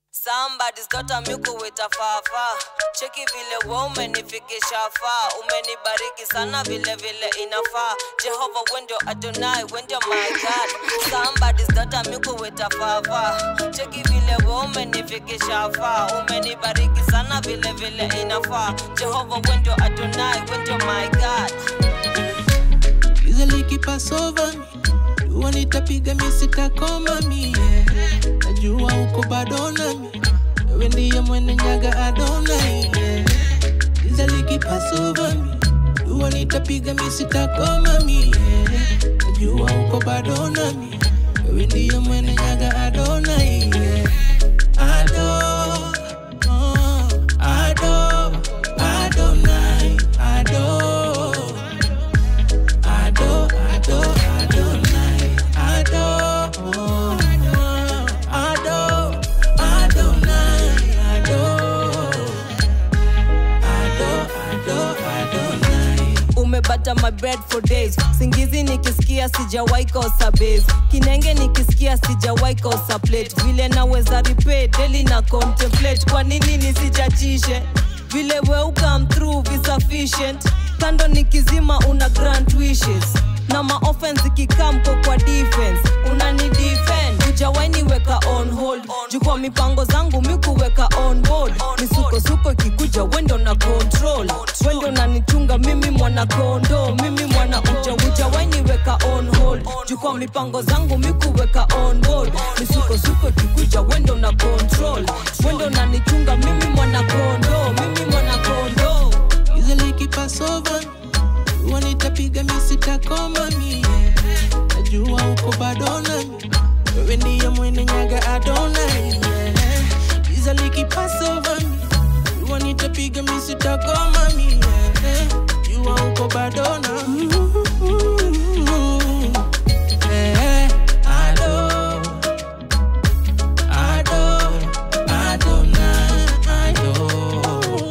Somebody's got a miku with a fafa. Cheki vile we umenifikisha faa, umenibariki sana vile vile inafaa. Jehova wendo Adonai, wendo my God. Somebody's got a miku with a fafa. Cheki vile we umenifikisha faa, umenibariki sana vile vile inafaa. Jehova wendo Adonai, wendo my God. Easily keep us over me. Dua nitapiga mi sitakoma mi yeah. Najua uko bado nami wewe ndiye mwene nyaga Adonai yeah. Easily keep us over me. Dua nitapiga mi sitakoma mi yeah. Najua uko bado nami wewe ndiye mwene nyaga Adonai yeah. Ado, oh, Ado, Adonai, Ado. Ado, Ado, Adonai, Ado, Ado, Adonai, Ado, Ado, Ado, Adonai. umebata my bread for days singizi nikisikia sijawai kosa base kinenge nikisikia sijawai kosa plate vile naweza repay daily na contemplate kwa nini nisijachishe vile we come through be sufficient kando nikizima una grant wishes na maoffense ikikamko kwa defense unani defend ujawaini weka on hold juu kwa mipango zangu mikuweka on board misukosuko ikikuja wendo na control wendo unanichunga mimi mwana kondo mimi mwana uja ujawaini weka on hold juu kwa mipango zangu mikuweka on board misukosuko ikikuja wendo na control wendo unanichunga mimi mwana kondo mimi mwana kondo Easily keep us over Dua nitapiga mi sitakoma mi yeah. Najua uko bado nami wewe ndiye mwene nyaga Adonai yeah. Easily keep us over me Dua nitapiga mi sitakoma mi yeah. Jua uko bado nami yeah. Ado, Ado, Adonai, Ado.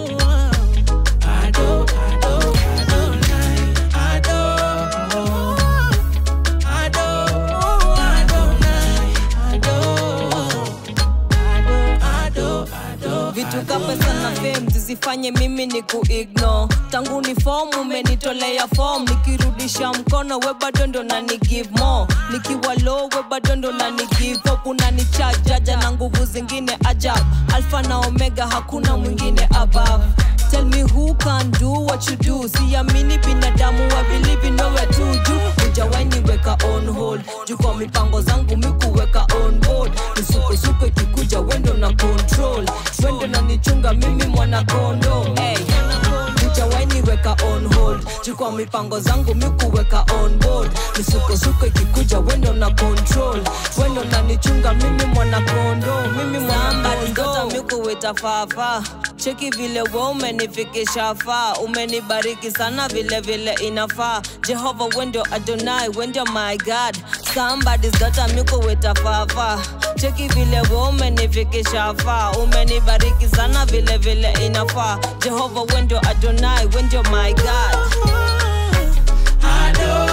Ado, Ado, Adonai, Ado. Ado, Adonai, Ado. Ado, Ado, vitu ka pesa na fame zisifanye mimi ni kuigno tangu ni fom umenitolea fom nikirudisha mkono we bado ndo nani give more nikiwa low we bado ndo nani give up unanichajaja na nguvu zingine ajab alfa na omega hakuna mwingine above Tell me who can do what you do siamini binadamu I believe in nowhere to do ujawaini weka on hold juu kwa mipango zangu mikuweka on board misukosuko ikikuja wendo na control wendo na nichunga mimi mwana kondo hey. ujawaini weka on hold juu kwa mipango zangu mikuweka on board misukosuko ikikuja wendo na control wendo na nichunga mimi mwana kondo mimi mwana kondo mikuweta fafa cheki vile we umenifikisha faa umenibariki sana vile vile inafaa jehova wendo adonai wendo my god somebody's got a miku with a fafa cheki vile we umenifikisha faa umenibariki sana vile vile inafaa jehova wendo adonai wendo my god Ado,